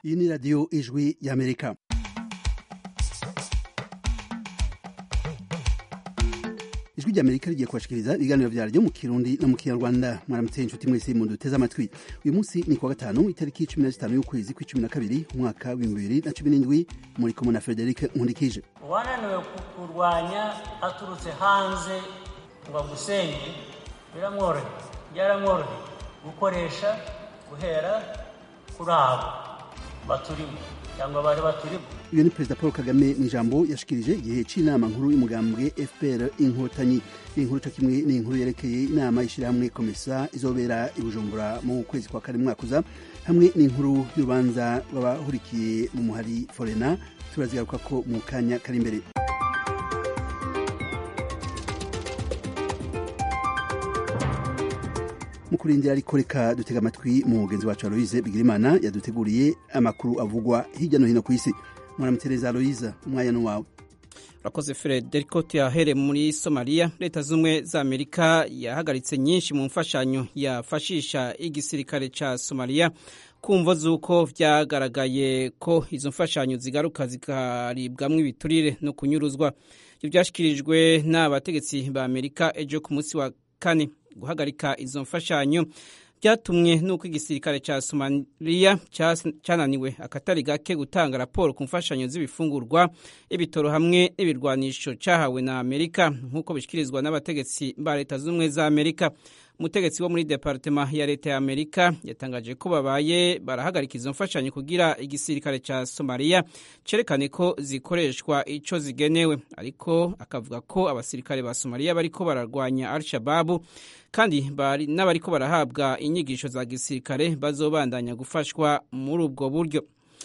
iyi ni radiyo ijwi y'amerika ijwi ry'amerika rigiye kubashikiriza ibiganiro vyaryo mu kirundi no mu kinyarwanda mwaramutse inshuti mwese muduteze amatwi uyu munsi ni kuwa gatanu itariki cumi na zitanu y'ukwezi kw'icumi na kabiri umwaka w'ibihumbi bibiri na cumi n'indwi muri kumwe na frederic nkundikije uwananiwe kurwanya aturutse hanze ngo agusenye biramworoheye byaramworoheye gukoresha guhera kuri abo baturimo cyangwa bari baturimo uyu ni perezida paul kagame mu ijambo yashikirije igihe c'inama nkuru y'umugambwe fpr inkotanyi iyi nkuru co kimwe ni inkuru yerekeye inama y'ishirahamwe komesa izobera i bujumbura mu kwezi kwa kane mwaka uza hamwe n'inkuru y'urubanza rw'abahurikiye mu muhari forena turazigaruka ko mu kanya kari imbere mu kurindira ariko reka dutega amatwi mu mugenzi wacu aloise bigirimana yaduteguriye amakuru avugwa hirya no hino ku isi mwaramutereza aloise umwanya n'uwawe urakoze frederico tuyahere muri somaliya leta z'ubumwe za amerika yahagaritse nyinshi mu mfashanyo yafashisha igisirikare ca somaliya kumvo z'uko vyagaragaye ko izo mfashanyo zigaruka zikaribwamwo ibiturire no kunyuruzwa ivyo vyashikirijwe n'abategetsi ba amerika ejo ku munsi wa kane guhagarika izo mfashanyo byatumwe n'uko igisirikare cya somaliya cyananiwe akatari gake gutanga raporo ku mfashanyo z'ibifungurwa ibitoro hamwe n'ibirwanisho cyahawe na amerika nk'uko bishyikirizwa n'abategetsi ba leta z'ubumwe za amerika umutegetsi wo muri departema ya leta ya amerika yatangaje ko babaye barahagarika izo mfashanyo kugira igisirikare cya somaliya cerekane ko zikoreshwa ico zigenewe ariko akavuga ko abasirikare ba somaliya bariko bararwanya al shababu kandi n'abariko barahabwa inyigisho za gisirikare bazobandanya gufashwa muri ubwo buryo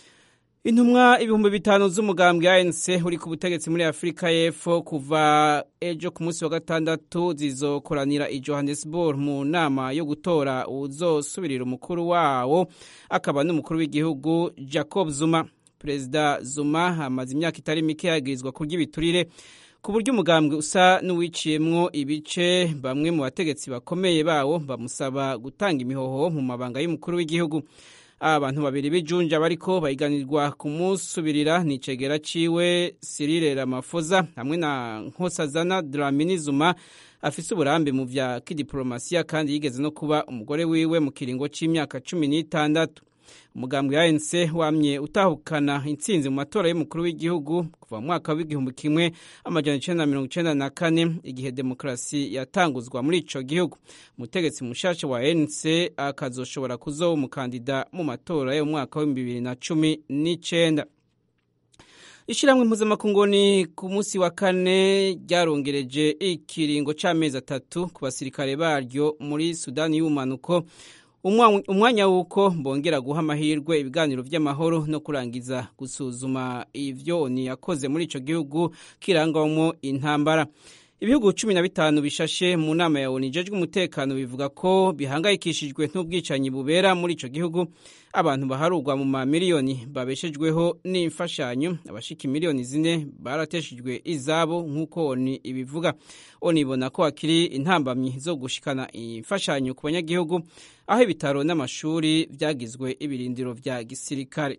intumwa ibihumbi bitanu z'umugambwe anc uri ku butegetsi muri afurika y'epfo kuva ejo ku munsi wa gatandatu zizokoranira i johannesburg mu nama yo gutora uzosubirira umukuru wawo akaba n'umukuru w'igihugu jacob zuma perezida zuma amaze imyaka itari mike yagirizwa kurya ibiturire ku buryo umugambwe usa n'uwiciyemwo ibice bamwe mu bategetsi bakomeye bawo bamusaba gutanga imihoho mu mabanga y'umukuru w'igihugu abantu babiri b'ijunja bariko bahiganirwa kumusubirira ni icegera ciwe Cyril Ramaphosa hamwe na Nkosazana Dlamini Zuma afise uburambe mu vya kidiplomasiya kandi yigeze no kuba umugore wiwe mu kiringo c'imyaka cumi n'itandatu umugambwe wa ANC wamye utahukana intsinzi mu matora y'umukuru w'igihugu kuva mu mwaka w'igihumbi kimwe amajana icenda na mirongo icenda na kane igihe demokarasi yatanguzwa muri ico gihugu umutegetsi mushasha wa ANC akazoshobora kuzoba umukandida mu matora yo mu mwaka w'ibihumbi bibiri na cumi n'icenda ishyirahamwe mpuzamakungu ni ku munsi wa kane ryarongereje ikiringo c'amezi atatu ku basirikare baryo muri sudani y'ubumanuko umwanya w'uko bongera guha amahirwe ibiganiro by'amahoro no kurangiza gusuzuma ivyo oni yakoze muri ico gihugu kirangwamwo intambara ibihugu cumi na bitanu bishashe mu nama ya oni ijejwe umutekano bivuga ko bihangayikishijwe n'ubwicanyi bubera muri ico gihugu abantu baharurwa mu mamiliyoni babeshejweho n'imfashanyo abashika miliyoni zine barateshejwe izabo nk'uko oni ibivuga oni ibona ko hakiri intambamyi zo gushikana imfashanyo ku banyagihugu aho ibitaro n'amashuri byagizwe ibirindiro vya gisirikare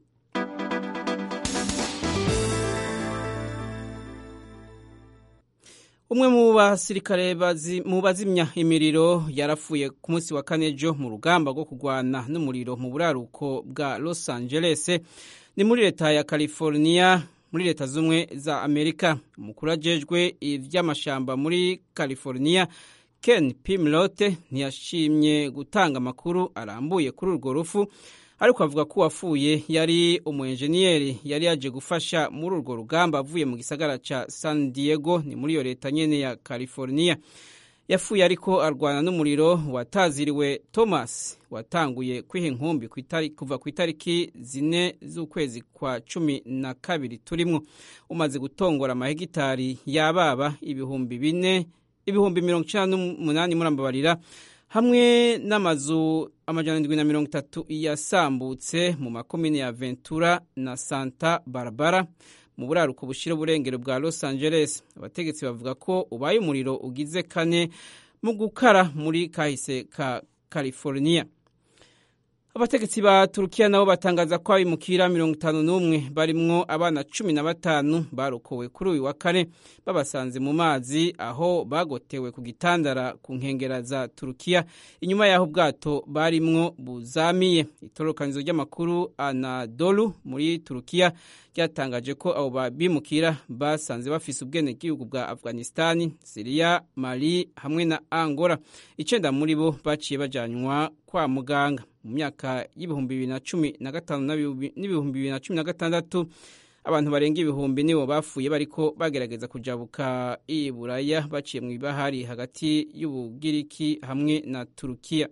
umwe mu basirikare mu bazimya imiriro yarapfuye ku munsi wa kane ejo mu rugamba rwo kurwana n'umuriro mu buraruko bwa los angeles ni muri leta ya california muri leta z'ubumwe za amerika umukuru ajejwe ivy'amashamba muri california ken pimlote ntiyashimye gutanga amakuru arambuye kuri urwo rufu ariko avuga ko uwapfuye yari umuenjeniyeri yari yaje gufasha muri urwo rugamba avuye mu gisagara ca san diego ni muri iyo leta nyene ya california yapfuye ariko arwana n'umuriro wataziriwe thomas watanguye kwiha inkumbi kuva ku itariki zine z'ukwezi kwa cumi na kabiri turimwo umaze gutongora amahegitari y'ababa ibihumbi bine ibihumbi mirongo icenda n'umunani murambabarira hamwe n'amazu amajana ndwi na mirongo itatu yasambutse mu makomine ya ventura na santa barbara mu buraruko bushira uburengero bwa los angeles abategetsi bavuga ko ubaye umuriro ugize kane mu gukara muri kahise ka california abategetsi ba turukiya nabo batangaza ko abimukira mirongo itanu n'umwe barimwo abana cumi na batanu barokowe kuri uyu wa kane babasanze mu mazi aho bagotewe ku gitandara ku nkengera za turukiya inyuma y'aho ubwato barimwo buzamiye itororokanizo ry'amakuru anadolu muri turukiya ryatangaje ko abo bimukira basanze bafise ubwenegihugu bwa afghanistani siriya mali hamwe na angola icenda muri bo baciye bajanywa kwa muganga mu myaka y'ibihumbi bibiri na cumi na gatanu n'ibihumbi bibiri na cumi na gatandatu abantu barenga ibihumbi nibo bapfuye bariko bagerageza kujabuka i buraya baciye mu ibahari hagati y'ubugiriki hamwe na turukiya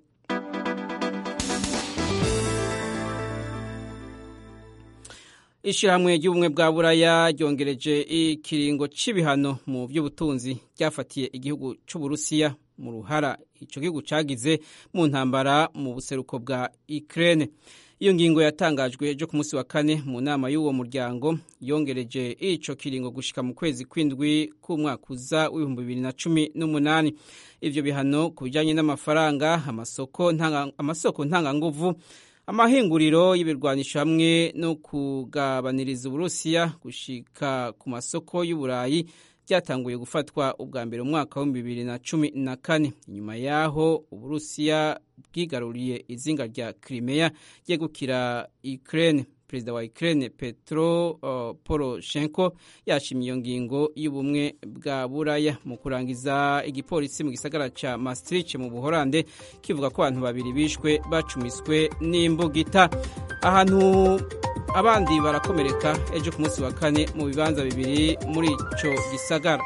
ishyirahamwe ry'ubumwe bwa buraya ryongereje ikiringo c'ibihano mu by'ubutunzi ryafatiye igihugu c'uburusiya mu ruhara ico gihugu cagize mu ntambara mu buseruko bwa Ukraine iyo ngingo yatangajwe ejo ku munsi wa kane mu nama y'uwo muryango yongereje ico kiringo gushika mu kwezi kw'indwi k'umwaka uza w'ibihumbi bibiri na cumi n'umunani ivyo bihano ku bijanye n'amafaranga amasoko ntanga, amasoko ntanganguvu amahinguriro y'ibirwanisho hamwe no kugabaniriza uburusiya gushika ku masoko y'uburayi byatanguye gufatwa ubwa mbere umwaka wa bibiri na cumi na kane inyuma y'aho uburusiya bwigaruriye izinga rya Crimea ryegukira Ukraine perezida wa Ukraine Petro uh, Poroshenko yashimye iyo ngingo y'ubumwe bwa buraya mu kurangiza igipolisi mu gisagara ca Maastricht mu Buholande kivuga ko abantu babiri bishwe bacumiswe n'imbugita ahantu abandi barakomereka ejo ku munsi wa kane mu bibanza bibiri muri ico gisagara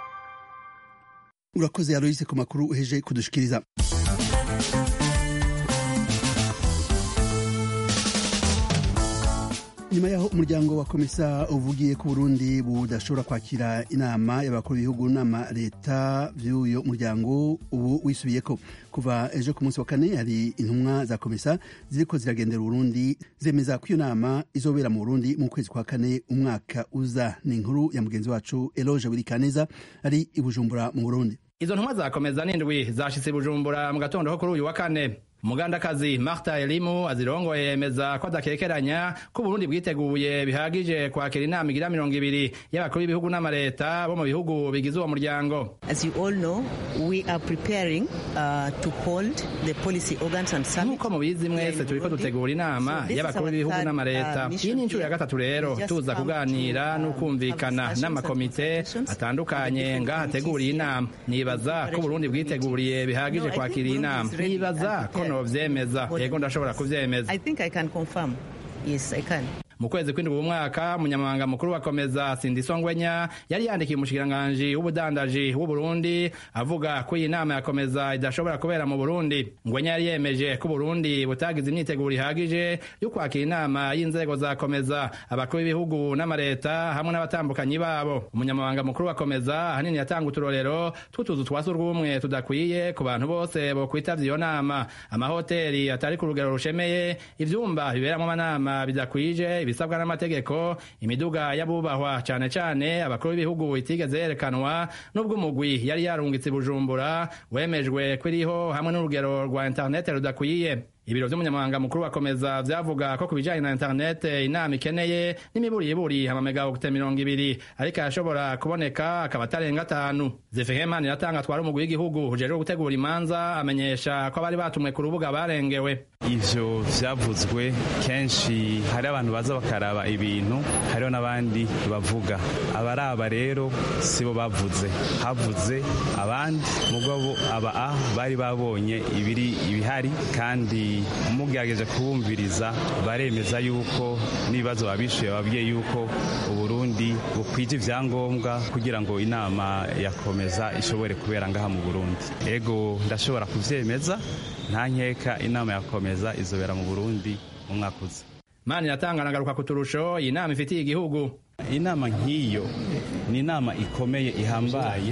urakoze Aloise ku makuru uheje kudushikiriza nyuma yaho umuryango wa komisa uvugiye ko Burundi budashobora kwakira inama y'abakuru b'ibihugu n'ama leta vy'uyo muryango ubu wisubiyeko kuva ejo ku munsi wa kane hari intumwa za komisa ziriko ziragendera Burundi zemeza ko iyo nama izobera mu Burundi mu kwezi kwa kane umwaka uza ni inkuru ya mugenzi wacu Eloge Wirikaneza ari i Bujumbura mu Burundi izo ntumwa zakomeza n'indwi zashitse i Bujumbura mu gatondo ko kuri uyu wa kane umugandakazi Martha Elimu azirongoye yemeza ko adakekeranya ko Burundi bwiteguye bihagije kwakira inama igira mirongo ibiri y'abakuru b'ibihugu n'amareta bo mu bihugu bigize uwo muryango As you all know, we are preparing uh, to hold the policy organs and summit. nk'uko mubizi mwese turiko dutegura inama y'abakuru b'ibihugu n'amareta iyi ni inshuro ya gatatu rero tuza kuganira n'ukumvikana n'amakomite atandukanye ngaha ateguriye inama nibaza ko Burundi bwiteguriye bihagije kwakira iyi nama nibaza ko novyemeza yego ndashobora kuvyemeza I think I can confirm. Yes, I can. mu kwezi kw'indwi umwaka umunyamabanga mukuru wa komeza sindiso ngwenya yari yandikiye umushikiranganji w'ubudandaji w'uburundi avuga ko iyi nama ya komeza idashobora kubera mu burundi ngwenya yari yemeje ko uburundi butagize imyiteguro ihagije yo kwakira inama y'inzego za komeza abakuru b'ibihugu n'amareta hamwe n'abatambukanyi babo umunyamabanga mukuru wa komeza ahanini yatanga uturorero tw'utuzu twa surwumwe tudakwiye ku bantu bose bokwitavya iyo nama amahoteli atari ku rugero rushemeye ivyumba biberamwo amanama bidakwije ibisabwa n'amategeko imiduga y'abubahwa cane cane abakuru b'ibihugu itigeze yerekanwa n'ubwo umugwi yari yarungitse i bujumbura wemejwe ko iriho hamwe n'urugero rwa interinete rudakwiye ibiro vy'umunyamabanga mukuru wakomeza vyavuga ko ku bijanye na interinete inama ikeneye n'imiburiburi amamegawokute mirongo ibiri ariko arashobora kuboneka akaba atarenga atanu zefehemani iratanga atwara umugwi w'igihugu ujejwe gutegura imanza amenyesha ko abari batumwe ku rubuga barengewe ivyo vyavuzwe kenshi hari abantu baza bakaraba ibintu hariho n'abandi bavuga abaraba rero sibo bavuze havuze abandi mugabo aba a bari babonye ibiri ibihari kandi mugerageje kubumviriza baremeza yuko n'ibibazo babishuye babwiye yuko uburundi bukwije ivyangombwa kugira ngo inama yakomeza ishobore kubera ngaha mu burundi ego ndashobora kuvyemeza nta nkeka inama yakomeza izobera mu burundi mu mwaka uza mani iratanga nagaruka ku turusho iyi nama ifitiye igihugu inama nk'iyo ni inama ikomeye ihambaye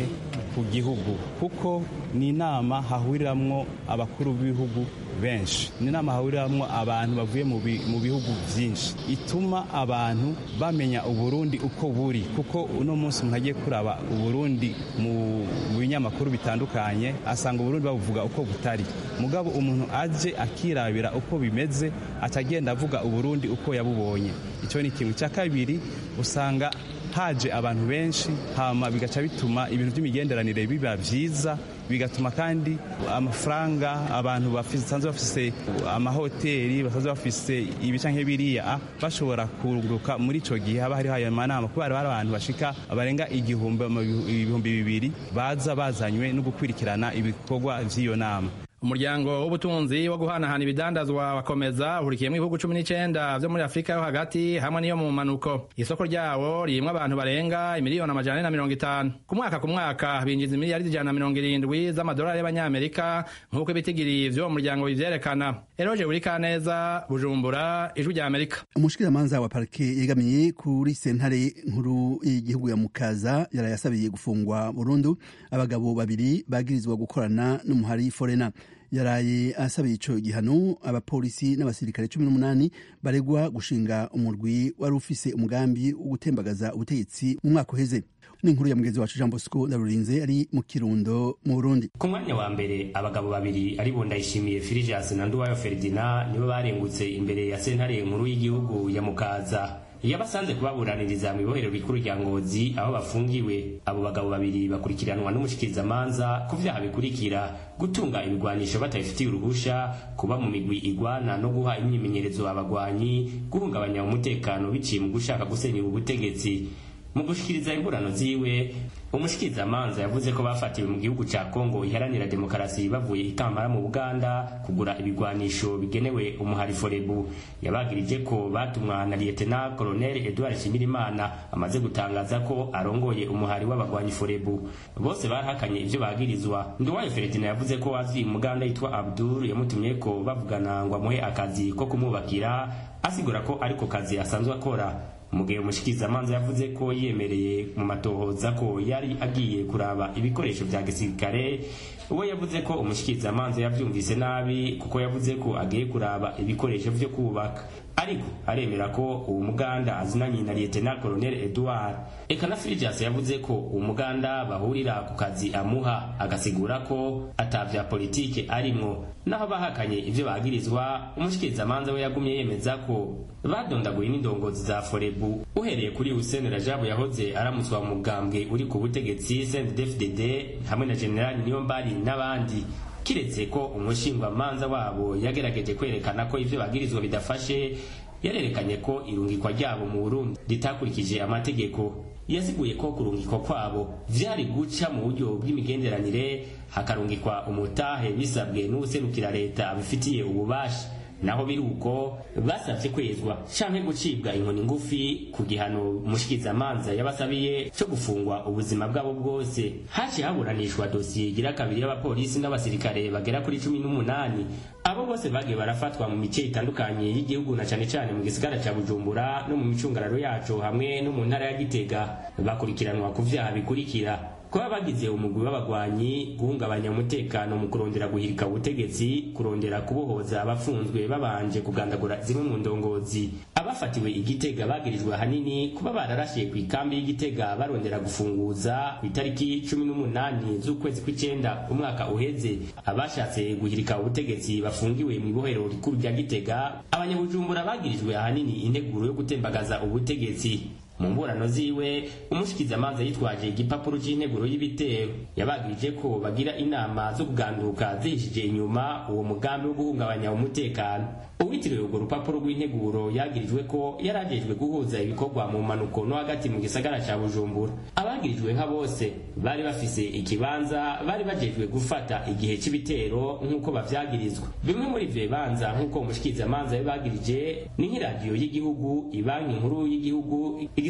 ku gihugu kuko ni inama hahuriramwo abakuru b'ibihugu benshi ni inama hahuriramwo abantu bavuye mu bihugu byinshi ituma abantu bamenya uburundi uko buri kuko uno munsi umuntu agiye kuraba uburundi mu binyamakuru bitandukanye asanga uburundi babuvuga uko butari mugabo umuntu aje akirabira uko bimeze atagenda avuga uburundi uko yabubonye icyo ni ikintu cya kabiri usanga haje abantu benshi hama bigaca bituma ibintu by'imigenderanire biba byiza bigatuma kandi amafaranga abantu basanzwe bafise amahoteli basanzwe bafise ibica nk'ibiriya bashobora kururuka muri icyo gihe haba hariho ayo manama kubera hari abantu bashika barenga igihumbi ibihumbi bibiri baza bazanywe no gukurikirana ibikorwa by'iyo nama umuryango w'ubutunzi wo guhanahana ibidandazwa wakomeza uhurikiyemo ibihugu cumi n'icyenda byo muri afurika yo hagati hamwe n'iyo mu manuko isoko ryawo ririmo abantu barenga imiliyoni amajana ane na mirongo itanu ku mwaka ku mwaka binjiza imiliyari ijana na mirongo irindwi z'amadolari y'abanyamerika nk'uko ibitigiri vy'uwo muryango bivyerekana eroje buri kaneza bujumbura ijwi rya amerika umushikiramanza wa parike yegamiye kuri sentare nkuru y'igihugu ya mukaza yarayasabiye gufungwa burundu abagabo babiri bagirizwa gukorana n'umuhari forena yaraye asabiye ico gihano abapolisi n'abasirikare cumi n'umunani baregwa gushinga umurwi wari ufise umugambi wo gutembagaza ubutegetsi mu mwaka uheze n'inkuru ya mugenzi wacu Jean Bosco Ndarurinze ari mu Kirundo mu Burundi ku mwanya wa mbere abagabo babiri ari bo Ndayishimiye Firijas na Nduwayo Ferdinand nibo barengutse imbere ya sentare nkuru y'igihugu ya Mukaza yabasanze kubaburaniriza mu ibohero rikuru rya Ngozi aho bafungiwe abo bagabo babiri bakurikiranwa n'umushikirizamanza ku vyaha bikurikira gutunga ibigwanisho batabifitiye uruhusha kuba mu migwi igwana no guha imyimenyerezo abagwanyi guhungabanya umutekano biciye mu gushaka gusenyera ubutegetsi mu gushikiriza imburano ziwe umushikirizamanza yavuze ko bafatiwe mu gihugu ca Kongo iharanira demokarasi bavuye ikambara mu Buganda kugura ibigwanisho bigenewe umuhari Forebu yabagirije ko batumwa na Lieutenant Colonel Edouard Shimirimana amaze gutangaza ko arongoye umuhari w'abagwanyi Forebu bose barahakanye ivyo bagirizwa Nduwayo Ferdinand yavuze ko wazi umuganda yitwa Abdul yamutumye ko bavugana ngo amuhe akazi ko kumwubakira asigura ko ariko kazi asanzwe akora mu gihe umushikirizamanza yavuze ko yemereye mu matohoza ko yari agiye kuraba ibikoresho vya gisirikare uwo yavuze ko umushikirizamanza yavyumvise nabi kuko yavuze ko agiye kuraba ibikoresho vyo kubaka ariko aremera ko uwo muganda azinanye na Lieutenant Colonel Edouard eka na Firijas yavuze ko uwo muganda bahurira ku kazi amuha agasigura ko atavya politike arimwo naho bahakanye ivyo bagirizwa umushikirizamanza we yagumye yemeza ko badondaguye n'indongozi za Forebu uhereye kuri Hussein Rajabu yahoze aramutswa mu mugambwe uri ku butegetsi CNDD-FDD hamwe na General Niyombari n'abandi kiretse ko umushingwamanza wabo yagerageje kwerekana ko ivyo bagirizwa bidafashe yarerekanye ko irungikwa ryabo mu Burundi ritakurikije amategeko yasiguye ko kurungikwa kwabo vyari guca mu buryo bw'imigenderanire hakarungikwa umutahe bisabwe n'uwuserukira leta abifitiye ububasha naho biri uko basavye kwezwa canke gucibwa inkoni ngufi ku gihano umushikirizamanza yabasabiye co gufungwa ubuzima bwabo bwose haciye haburanishwa dosiye igira kabiri y'abapolisi n'abasirikare bagera kuri cumi n'umunani abo bose bagiye barafatwa mu mice itandukanye y'igihugu na cane cane mu gisigara ca bujumbura no mu micungararo yaco hamwe no mu ntara ya gitega bakurikiranwa ku vyaha bikurikira kuba bagize umugwi w'abagwanyi guhungabanya umutekano mu kurondera guhirika ubutegetsi kurondera kubohoza abafunzwe babanje kugandagura zimwe mu ndongozi abafatiwe igitega bagirijwe ahanini kuba bararashiye ku ikambi y'igitega barondera gufunguza ku itariki cumi n'umunani z'ukwezi kw'icenda umwaka uheze abashatse guhirika ubutegetsi bafungiwe mu ibohero rikuru rya gitega abanyabujumbura bagirijwe ahanini integuro yo gutembagaza ubutegetsi mu mburano ziwe umushikizamanza yitwaje igipapuro c'integuro y'ibitero yabagirije ko bagira inama zo kuganduka zihishije inyuma uwo mugambi wo guhungabanya umutekano uwitiriwe urwo rupapuro rw'integuro yagirijwe ko yarajejwe guhuza ibikorwa mu mpanuko no hagati mu gisagara ca bujumbura abagirijwe nka bose bari bafise ikibanza bari bajejwe gufata igihe c'ibitero nk'uko bavyagirizwa bimwe muri ivyo bibanza nk'uko umushikizamanza yabagirije ni nk'iradiyo y'igihugu ibanki nkuru y'igihugu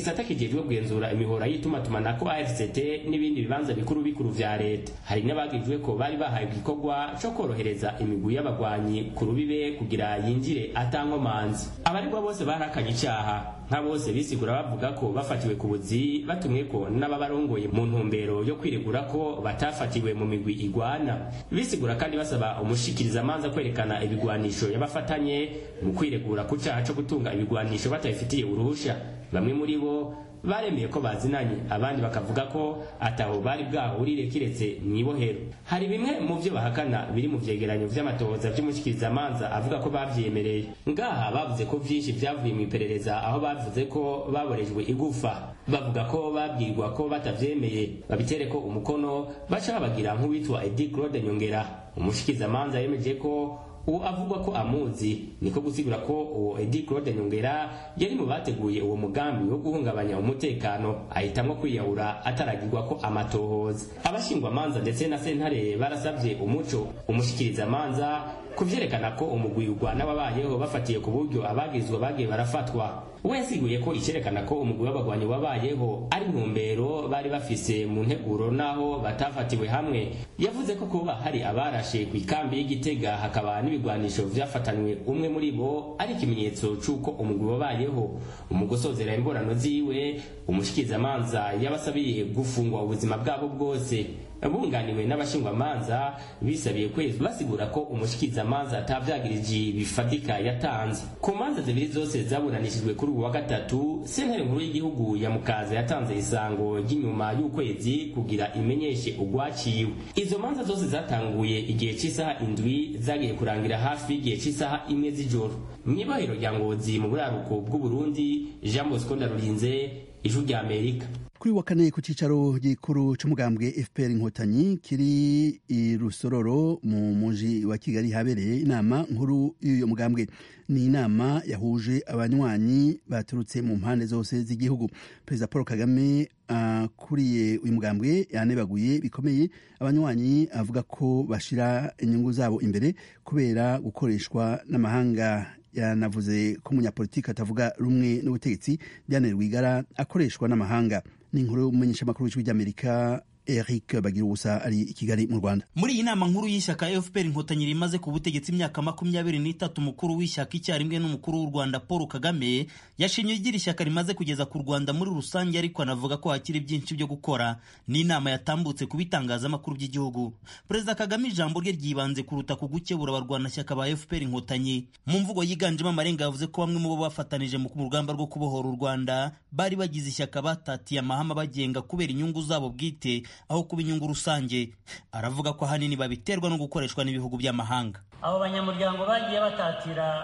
igisata kijejwe kugenzura imihora y'itumatumanako ARCT n'ibindi bibanza bikuru bikuru vya leta hari n'abagijwe ko bari bahaye igikorwa co korohereza imigwi y'abagwanyi ku rubibe kugira yinjire atankomanzi abaregwa bose barakanye icaha nka bose bisigura bavuga ko bafatiwe ku buzi batumwe ko n'ababarongoye mu ntumbero yo kwiregura ko batafatiwe mu migwi igwana bisigura kandi basaba umushikirizamanza kwerekana ibigwanisho yabafatanye mu kwiregura ku caha co gutunga ibigwanisho batabifitiye uruhusha bamwe muri bo baremeye ko bazinanye abandi bakavuga ko ataho bari bwahurire kiretse mw'ibohero hari bimwe mu vyo bahakana biri mu vyegeranyo vy'amatohoza vy'umushikirizamanza avuga ko bavyemereye ngaha bavuze ko vyinshi vyavuye mw'iperereza aho bavuze ko baborejwe igufa bavuga ko babwirwa ko batavyemeye babitere ko umukono baca babagira nk'uwitwa Edi Claude Nyongera umushikirizamanza yemeje ko uwo avugwa ko amuzi niko gusigura ko uwo Edi Claude Nyongera yari mu bateguye uwo mugambi wo guhungabanya umutekano ahitamwo kwiyahura ataragirwa ko amatohoza abashingwamanza ndetse na sentare barasabye umuco umushikirizamanza kuvyerekana ko umugwi ugwana wabayeho bafatiye ku buryo abagizwa bagiye barafatwa we yasiguye ko icerekana ko umugwi w'abagwanyi wabayeho ari ntumbero bari bafise mu nteguro naho batafatiwe hamwe yavuze ko kuba hari abarashe ku ikambi y'igitega hakaba n'ibigwanisho vyafatanywe umwe muri bo ari ikimenyetso c'uko umugwi wabayeho mu gusozera imborano ziwe umushikirizamanza yabasabiye gufungwa ubuzima bwabo bwose bunganiwe n'abashingwamanza bisabiye kwezi basigura ko umushikirizamanza atavyagirije bifatika yatanze ku manza zibiri zose zaburanishijwe kuri ubu wa gatatu sentare nkuru y'igihugu ya mukaza yatanze isango ry'inyuma y'ukwezi kugira imenyeshe ugwaciwe izo manza zose zatanguye igihe cy'isaha indwi zagiye kurangira hafi y'igihe cy'isaha imwe z'ijoro mw'ibohero rya ngozi mu buraruko bw'uburundi jean bosco ndarurinze ijwi rya amerika kuri wa kane ku cyicaro gikuru cy'umugambwe fpr inkotanyi kiri i rusororo mu muji wa kigali habereye inama nkuru y'uyu mugambwe ni inama yahuje abanywanyi baturutse mu mpande zose z'igihugu perezida paul kagame akuriye uh, uyu mugambwe yanebaguye bikomeye abanywanyi avuga ko bashira inyungu zabo imbere kubera gukoreshwa n'amahanga yanavuze ko umunyapolitiki atavuga rumwe n'ubutegetsi Diane Rwigara akoreshwa n'amahanga ni inkuru y'umumenyeshamakuru w'ijwi ry'Amerika Eric bagira ubusa ari i Kigali mu Rwanda muri iyi nama nkuru y'ishyaka FPR inkotanyi rimaze ku butegetsi imyaka makumyabiri n'itatu umukuru w'ishyaka icyarimwe n'umukuru w'u Rwanda Paul Kagame yashimye igira ishyaka rimaze kugeza ku Rwanda muri rusange ariko anavuga ko hakiri byinshi byo gukora n'inama yatambutse ku bitangazamakuru by'igihugu Perezida Kagame ijambo rye ryibanze kuruta ku gukebura abarwanashyaka ba FPR inkotanyi mu mvugo yiganjemo amarenga yavuze ko bamwe mu bo bafatanije mu rugamba rwo kubohora u Rwanda bari bagize ishyaka batatiye amahame abagenga kubera inyungu zabo bwite aho kuba inyungu rusange aravuga ko ahanini babiterwa no gukoreshwa n'ibihugu by'amahanga abo banyamuryango bagiye batatira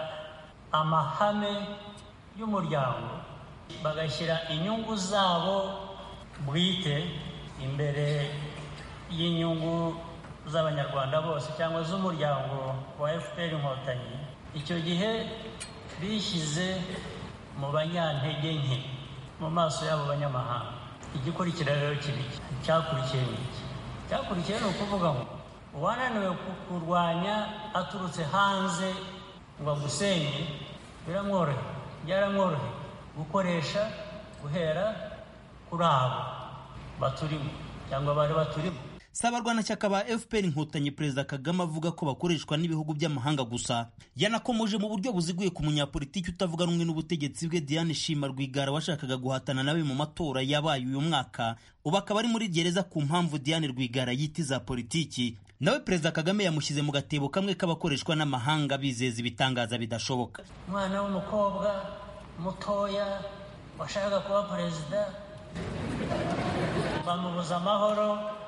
amahame y'umuryango bagashyira inyungu zabo bwite imbere y'inyungu z'abanyarwanda bose cyangwa z'umuryango wa fpr inkotanyi icyo gihe bishyize mu banyantege nke mu maso y'abo banyamahanga igikurikira rero kibi cyakurikiye ni iki cyakurikiye ni ukuvuga ngo uwananiwe kurwanya aturutse hanze ngo agusenye biramworohe byaramworohe gukoresha guhera kuri abo baturimo cyangwa bari baturimo si abarwanashyaka ba fpr inkotanyi perezida kagame avuga ko bakoreshwa n'ibihugu by'amahanga gusa yanakomoje mu buryo buziguye ku munyapolitiki utavuga rumwe n'ubutegetsi bwe diane shima rwigara washakaga guhatana nawe mu matora yabaye uyu mwaka ubu akaba ari muri gereza ku mpamvu diane rwigara yita iza politiki nawe perezida kagame yamushyize mu gatebo kamwe k'abakoreshwa n'amahanga bizeza ibitangaza bidashoboka umwana w'umukobwa mutoya washakaga kuba perezida bamubuza amahoro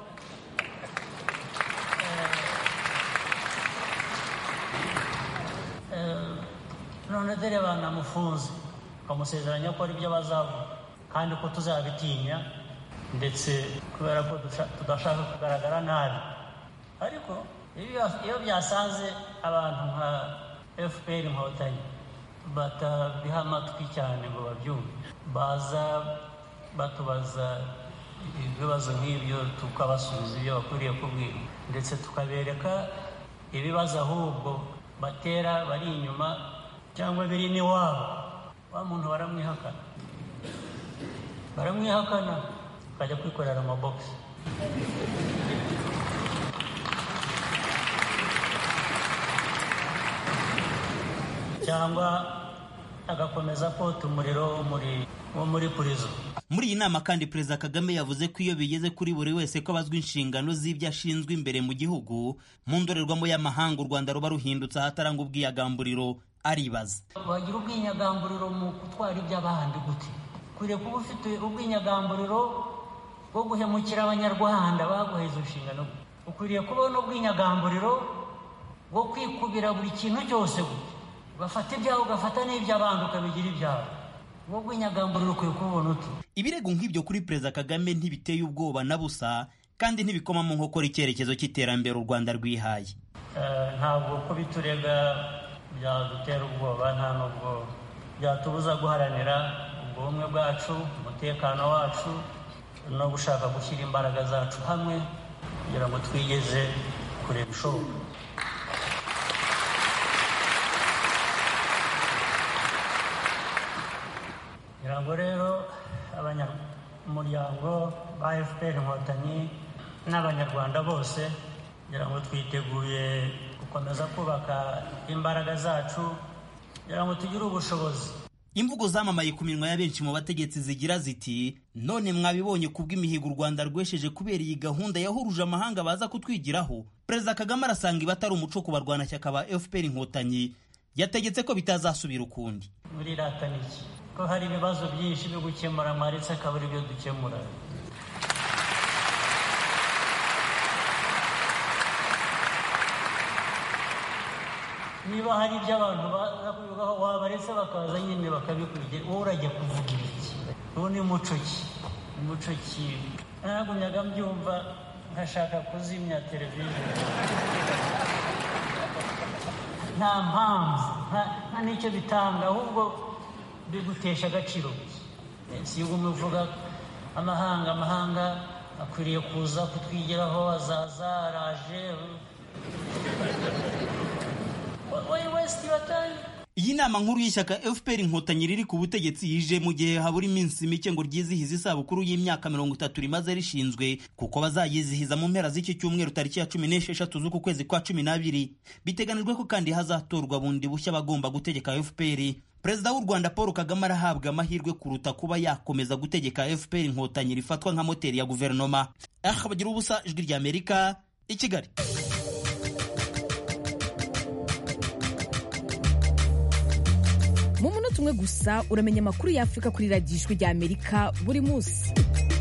none dore banamufunze bamusezeranya ko ari byo bazavuga kandi ko tuzabitinya ndetse kubera ko tudashaka kugaragara nabi ariko iyo byasanze abantu nka fpr inkotanyi batabiha amatwi cyane ngo babyumve baza batubaza ibibazo nk'ibyo tukabasubiza ibyo bakwiriye kubwira ndetse tukabereka ibibazo ahubwo batera bari inyuma cyangwa biri n'iwabo wa muntu baramwihakana baramwihakana akajya kwikorera amabogisi cyangwa agakomeza kota umuriro wo muri purizo muri iyi nama kandi perezida kagame yavuze ko iyo bigeze kuri buri wese ko abazwa inshingano z'ibyo ashinzwe imbere mu gihugu mu ndorerwamo y'amahanga u rwanda ruba ruhindutse ahataranga ubwiyagamburiro aribaza wagira ubwinyagamburiro mu gutwara iby'abandi gute ukwiriye kuba ufite ubwinyagamburiro bwo guhemukira abanyarwanda baguha izo nshingano ukwiriye kubaho n'ubwinyagamburiro bwo kwikubira buri kintu cyose gute ugafata ibyawe ugafata n'iby'abandi ukabigira ibyawe wowe bw'inyagamburiro ukwiye kubona uti ibirego nk'ibyo kuri perezida kagame ntibiteye ubwoba na busa kandi ntibikoma mu nkokora icyerekezo cy'iterambere u rwanda rwihaye ntabwo kubiturega byadutera ubwoba nta n'ubwo byatubuza guharanira ubumwe bwacu umutekano wacu no gushaka gushyira imbaraga zacu hamwe kugira ngo twigeze kureba ibishoboka kugira ngo rero abanyamuryango ba fpr inkotanyi n'abanyarwanda bose kugira ngo twiteguye gukomeza kubaka imbaraga zacu kugira ngo tugire ubushobozi imvugo zamamaye ku minwa ya benshi mu bategetsi zigira ziti none mwabibonye kubw'imihigo u rwanda rwesheje kubera iyi gahunda yahuruje amahanga baza kutwigiraho perezida kagame arasanga iba atari umuco ku barwanashyaka ba fpr inkotanyi yategetse ko bitazasubira ukundi muri rata niki ko hari ibibazo byinshi byo gukemura mwaretse akabura ibyo dukemura niba hari ibyo abantu baza kubivugaho wabaretse bakaza nyine bakabikurikiza wowe urajya kuvuga ibiki ubu ni muco ki umuco ki nagumyaga mbyumva nkashaka kuzimya televiziyo nta mpamvu nta n'icyo bitanga ahubwo bigutesha agaciro si ubu muvuga amahanga amahanga akwiriye kuza kutwigiraho azaza araje iyi nama nkuru y'ishyaka fpr inkotanyi riri ku butegetsi yije mu gihe habura iminsi mike ngo ryizihize isabukuru y'imyaka mirongo itatu rimaze rishinzwe kuko bazayizihiza mu mpera z'iki cyumweru tariki ya cumi n'esheshatu z'uku kwezi kwa cumi n'abiri biteganijwe ko kandi hazatorwa bundi bushya bagomba gutegeka fpr perezida w'u rwanda paul kagame arahabwa amahirwe kuruta kuba yakomeza gutegeka fpr inkotanyi rifatwa nka moteri ya guverinoma aha bagira ubusa ijwi ry'amerika i kigali mu munota umwe gusa uramenya amakuru y'afurika kuri radiyo ijwi ry'amerika buri munsi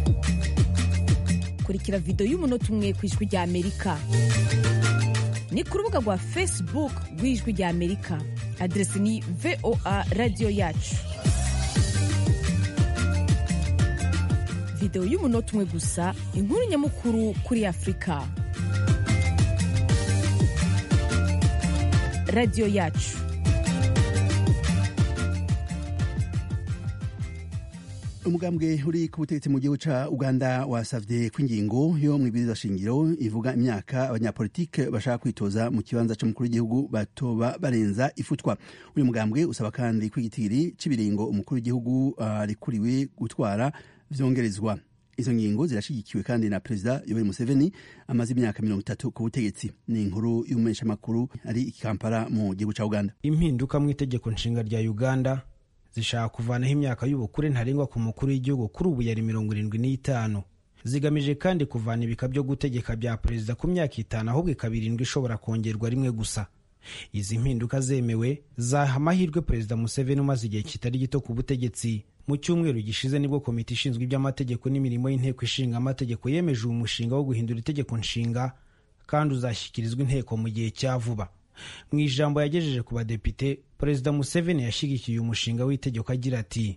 kurikira videwo y'umunota umwe ku ijwi ry'amerika ni ku rubuga rwa facebook rw'ijwi ry'amerika aderesi ni voa radiyo yacu videwo y'umunota umwe gusa inkuru nyamukuru kuri afurika radiyo yacu umugambwe uri ku butegetsi mu gihugu ca uganda wasavye ko ingingo yo mw'ibwirizwa shingiro ivuga imyaka abanyapolitike bashaka kwitoza mu kibanza c'umukuru w'igihugu batoba barenza ifutwa uyu mugambwe usaba kandi ko igitiri c'ibiringo umukuru w'igihugu arikuriwe uh, gutwara vyongerezwa izo ngingo zirashigikiwe kandi na perezida yoweri museveni amaze imyaka mirongo itatu ku butegetsi ni inkuru y'umumenyeshamakuru ari i kampala mu gihugu ca uganda impinduka mu itegeko nshinga rya uganda zishaka kuvanaho imyaka y'ubukure ntarengwa ku mukuru w'igihugu kuri ubu yari mirongo irindwi n'itanu zigamije kandi kuvana ibika byo gutegeka bya perezida ku myaka itanu ahubwo ikaba irindwi ishobora kongerwa rimwe gusa izi mpinduka zemewe zaha amahirwe perezida museveni umaze igihe kitari gito ku butegetsi mu cyumweru gishize nibwo komite ishinzwe iby'amategeko n'imirimo y'inteko ishinga amategeko yemeje uwo mushinga wo guhindura itegeko nshinga kandi uzashyikirizwa inteko mu gihe cya vuba mu ijambo yagejeje ku badepite perezida museveni yashyigikiye umushinga w'itegeko agira ati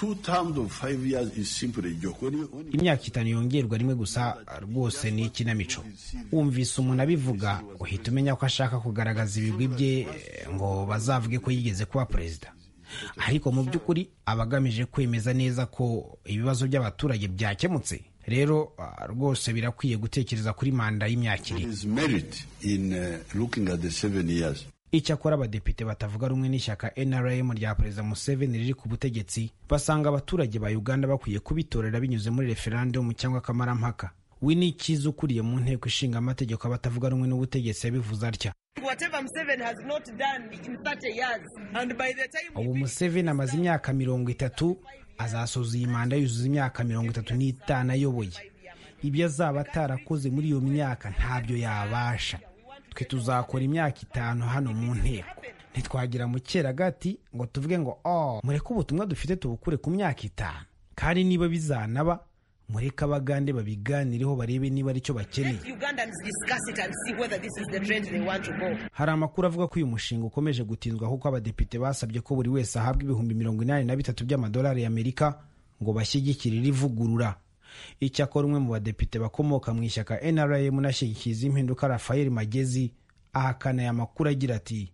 imyaka itanu yongerwa rimwe gusa rwose ni ikinamico wumvise umuntu abivuga uhita umenya ko ashaka kugaragaza ibigwi bye ngo bazavuge ko yigeze kuba perezida ariko mu by'ukuri aba agamije kwemeza neza ko ibibazo by'abaturage byakemutse rero rwose birakwiye gutekereza kuri manda y'imyaka ibiri icyakora abadepite batavuga rumwe n'ishyaka nrm rya perezida museveni riri ku butegetsi basanga abaturage ba uganda bakwiye kubitorera binyuze muri referandumu cyangwa akamarampaka we ni icyiza ukuriye mu nteko ishinga amategeko abatavuga rumwe n'ubutegetsi yabivuze atya ubu museveni amaze imyaka mirongo itatu azasoza iyi manda yuzuza imyaka mirongo itatu n'itanu ayoboye ibyo azaba atarakoze muri iyo myaka ntabyo yabasha twe tuzakora imyaka itanu hano mu nteko ntitwagira mu gati ngo tuvuge ngo oh mureke ubutumwa dufite tubukure ku myaka itanu kandi niba bizanaba mureke abagande babiganireho barebe niba aricyo bakeneye hari amakuru avuga ko uyu mushinga ukomeje gutinzwa kuko abadepite basabye ko buri wese ahabwa ibihumbi mirongo inani na bitatu by'amadolari y'amerika ngo bashyigikire iri vugurura icyakora umwe mu badepite bakomoka mu ishyaka nrm unashyigikiza impinduka rafael magezi ahakana aya makuru agira ati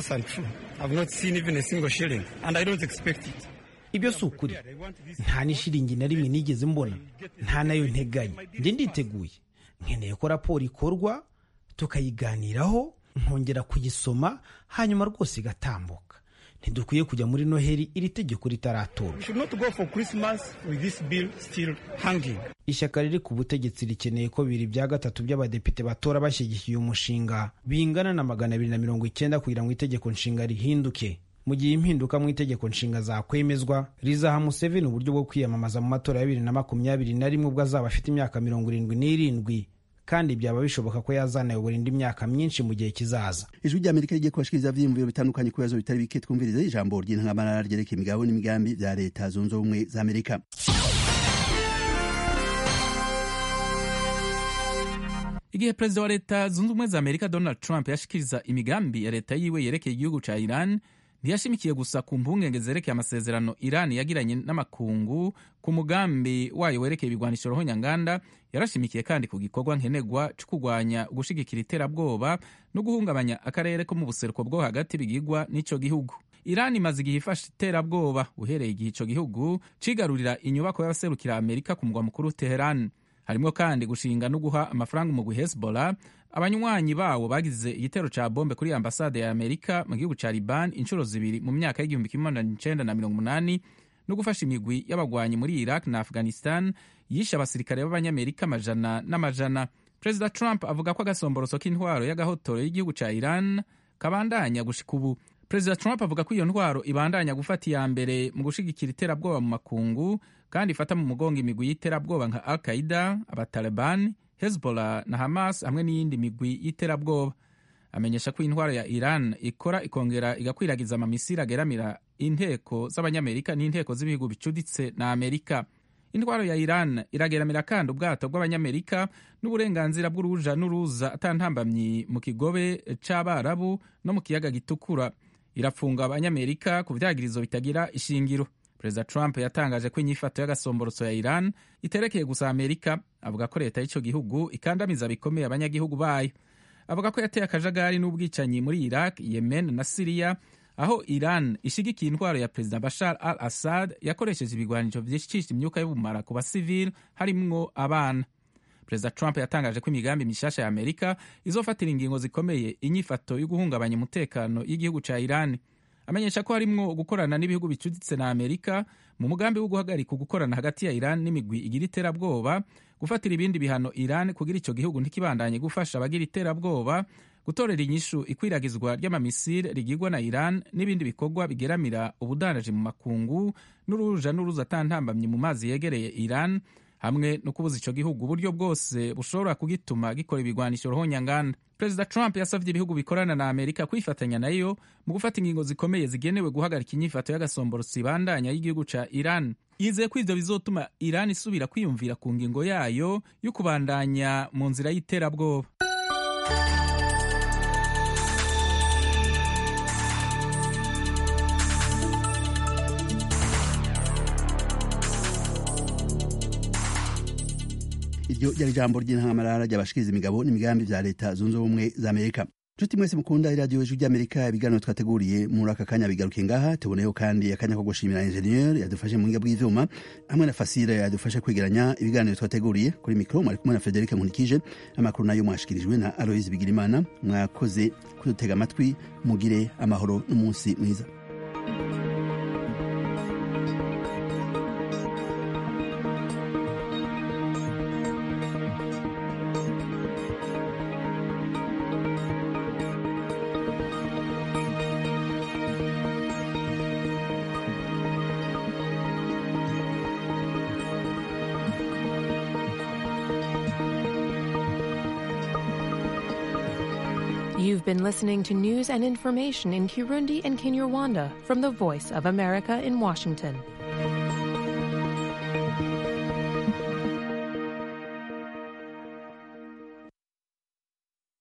ibyo si ukuri nta n'ishiringi na rimwe nigeze mbona nta nayo nteganya njye nditeguye nkeneye ko raporo ikorwa tukayiganiraho nkongera kuyisoma hanyuma rwose igatambuka ntidukwiye kujya muri noheli iri tegeko ritaratorwa ishyaka riri ku butegetsi rikeneye ko bibiri bya gatatu by'abadepite batora bashyigikiye umushinga bingana na magana abiri na mirongo icyenda kugira ngo itegeko nshinga rihinduke mu gihe impinduka mu itegeko nshinga zakwemezwa rizaha museveni uburyo bwo kwiyamamaza mu matora ya bibiri na makumyabiri na rimwe ubwo azaba afite imyaka mirongo irindwi n'irindwi kandi byaba bishoboka ko yazanayobora indi myaka myinshi mu gihe kizaza ijwi ry'amerika rigiye kubashikiriza ivyiyumviro bitandukanye ku bibazo bitari bike twumvirize ijambo ry'intangamarara ryerekeye imigabo n'imigambi bya leta zunze ubumwe za amerika igihe perezida wa leta zunze ubumwe za amerika donald trump yashikiriza imigambi ya leta yiwe yerekeye igihugu ca iran ntiyashimikiye gusa ku mpungenge zerekeye amasezerano iran yagiranye n'amakungu ku mugambi wayo werekeye ibigwanisho rohonyanganda yarashimikiye kandi ku gikorwa nkenerwa cyo kurwanya gushigikira iterabwoba no guhungabanya akarere ko mu buseruko bwo hagati bigigwa n'ico gihugu iran imaze igihe ifashe iterabwoba uhereye igihe ico gihugu cigarurira inyubako y'abaserukira amerika ku mugwa mukuru teheran harimo kandi gushinga no guha amafaranga umugwi hezbollah abanywanyi bawo bagize igitero ca bombe kuri ambasade ya amerika mu gihugu ca liban inshuro zibiri mu myaka y'igihumbi kimwe magana icenda na mirongo umunani no gufasha imigwi y'abagwanyi muri iraq na afghanistan yishe abasirikare b'abanyamerika amajana n'amajana perezida trump avuga ko agasomboroso k'intwaro y'agahotoro y'igihugu ca iran kabandanya gushika ubu perezida trump avuga ko iyo ntwaro ibandanya gufata iya mbere mu gushigikira iterabwoba mu makungu kandi ifata mu mugongo imigwi y'iterabwoba nka al qaida abataliban hezbollah na hamas hamwe n'iyindi migwi y'iterabwoba amenyesha ko intwaro ya iran ikora ikongera igakwiragiza amamisiri ageramira inteko z'abanyamerika n'inteko z'ibihugu bicuditse na amerika intwaro ya iran irageramira kandi ubwato bw'abanyamerika n'uburenganzira bw'uruja n'uruza atantambamyi mu kigobe c'abarabu no mu kiyaga gitukura irafunga abanyamerika ku vyagirizo bitagira ishingiro perezida trump yatangaje ko inyifato y'agasomborotso ya iran iterekeye gusa amerika avuga ko leta y'ico gihugu ikandamiza bikomeye abanyagihugu bayo avuga ko yateye akajagari n'ubwicanyi muri iraq yemen na siriya aho iran ishigikiye intwaro ya perezida bashar al assad yakoresheje ibigwanisho vyicisha imyuka y'ubumara ku basivili harimwo abana perezida trump yatangaje ko imigambi mishasha ya amerika izofatira ingingo zikomeye inyifato yo guhungabanya umutekano y'igihugu ca iran amenyesha ko harimwo gukorana n'ibihugu bicuditse na amerika mu mugambi wo guhagarika gukorana hagati ya iran n'imigwi igira iterabwoba gufatira ibindi bihano iran kugira ico gihugu ntikibandanye gufasha abagira iterabwoba gutorera inyishu ikwiragizwa ry'amamisire rigirwa na iran n'ibindi bikorwa bigeramira ubudandaji mu makungu n'uruja n'uruza atantambamye mu mazi yegereye iran hamwe no kubuza ico gihugu uburyo bwose bushobora kugituma gikora ibigwanisho rohonyanganda perezida trump yasavye ibihugu bikorana na amerika kwifatanya nayo mu gufata ingingo zikomeye zigenewe guhagarika inyifato y'agasomborosi ibandanya y'igihugu ca iran yizeye ko ivyo bizotuma iran isubira kwiyumvira ku ngingo yayo yo kubandanya mu nzira y'iterabwoba iryo ryari ijambo ry'intangamarara ry'abashikiriza imigabo n'imigambi vya leta zunze ubumwe za amerika nshuti mwese mukunda iradiyo ijwi ry'amerika ibiganiro twateguriye muri aka kanya bigaruke ngaha tuboneyeho kandi akanya ko gushimira enjeniyeri yadufashe mu buhinga bw'ivyuma hamwe na fasire yadufashe kwegeranya ibiganiro twateguriye kuri mikoro mwari kumwe na federike nkunikije amakuru nayo mwashikirijwe na aloise bigirimana mwakoze kudutega amatwi mugire amahoro n'umunsi mwiza You've been listening to news and information in Kirundi and Kinyarwanda from the Voice of America in Washington.